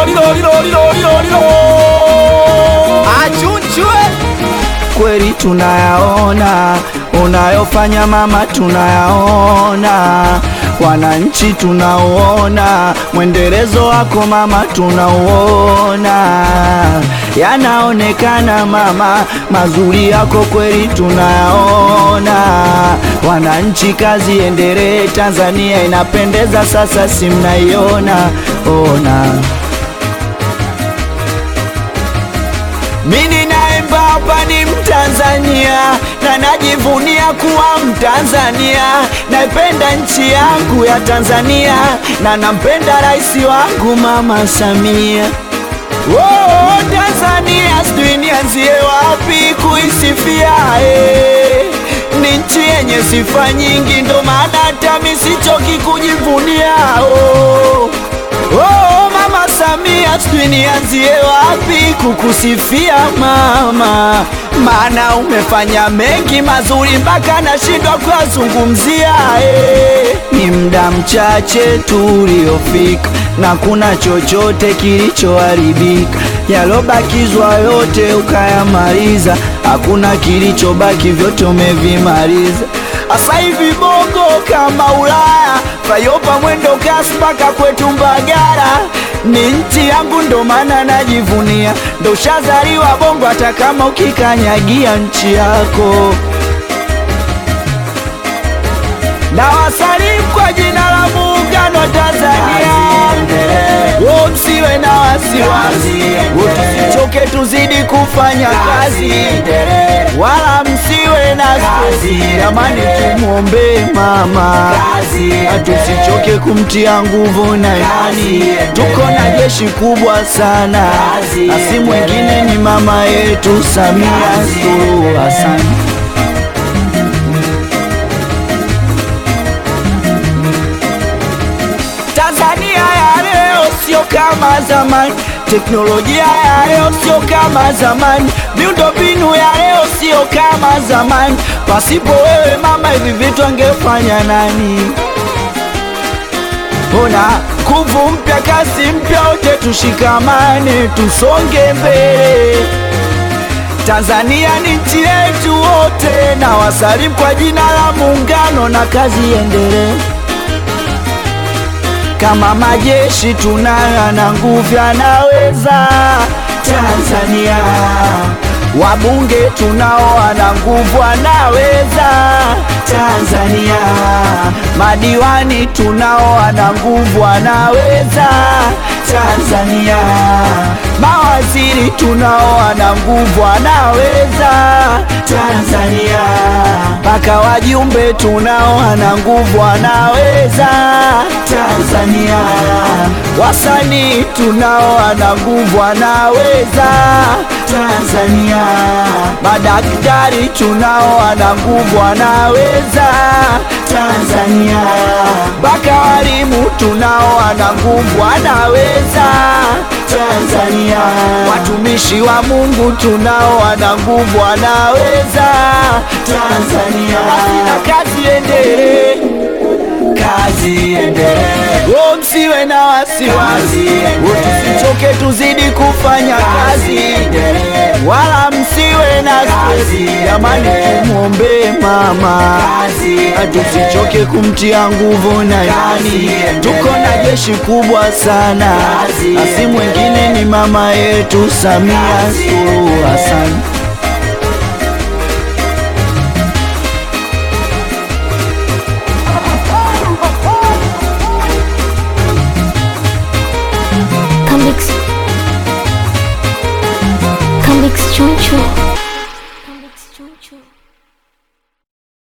lilo lilo lilo lilo lilo achunchwe kweli tunayaona unayofanya mama, tunayaona wananchi, tunauona mwendelezo wako mama, tunauona yanaonekana mama, mazuri yako kweli tunayaona. Wananchi, kazi endelee, Tanzania inapendeza sasa, si mnaiona ona Mimi naimba hapa ni Mtanzania na najivunia kuwa Mtanzania. Naipenda nchi yangu ya Tanzania na nampenda rais wangu Mama Samia. Oh, Tanzania sijui nianzie wapi kuisifia eh. Ni nchi yenye sifa nyingi, ndo maana hata mimi sichoki kujivunia oh. Oh, Mama Samia, sijui nianzie wapi kukusifia mama, maana umefanya mengi mazuri mpaka nashindwa kuyazungumzia. Eh, ni muda mchache tuliofika na kuna chochote kilichoharibika, yalobakizwa yote ukayamaliza, hakuna kilichobaki, vyote umevimaliza. Asa hivi bongo kama Ulaya, Fayopa mwendo kasi mpaka kwetu Mbagara, ni nchi yangu ndo maana najivunia, ndo ushazaliwa bongo, hata kama ukikanyagia nchi yako. Na wasalimu kwa jina la muungano wa Tanzania, wo msiwe na wasiwasi, wo tusichoke, tuzidi kufanya kazi, wala msiwe na stresi, jamani, tumwombee mama, tusichoke kumtia nguvu na imani, tuko na jeshi kubwa sana, na si mwingine ni mama yetu Samia Suluhu Hassan. Tanzania ya leo sio kama zamani, teknolojia ya leo sio kama zamani, miundombinu ya leo sio kama zamani. Pasipo wewe mama, hivi vitu angefanya nani? Ona nguvu mpya, kasi mpya, wote tushikamane, tusonge mbele. Tanzania ni nchi yetu wote, na wasalimu kwa jina la Muungano, na kazi iendelee kama majeshi tunayo na nguvu yanaweza Tanzania, wabunge tunao wana nguvu wanaweza Tanzania, madiwani tunao wana nguvu wanaweza Tanzania, mawaziri tunao wana nguvu wanaweza Tanzania, mpaka wajumbe tunao wana nguvu wanaweza Tanzania, wasanii tunao wana nguvu wanaweza Tanzania, madaktari tunao wana nguvu wanaweza Tanzania, mpaka walimu tunao wana nguvu wanaweza Tanzania, watumishi wa Mungu tunao wana nguvu wanaweza Tanzania, na kazi endelee kazi endelee, oh, msiwe na wasiwasi, oh, tusichoke, tuzidi kufanya kazi, wala msiwe na stresi, jamani, tumwombee mama, tusichoke kumtia nguvu na imani, tuko na jeshi kubwa sana, na si mwingine ni mama yetu Samia Suluhu Hassan. Come Come Choncho.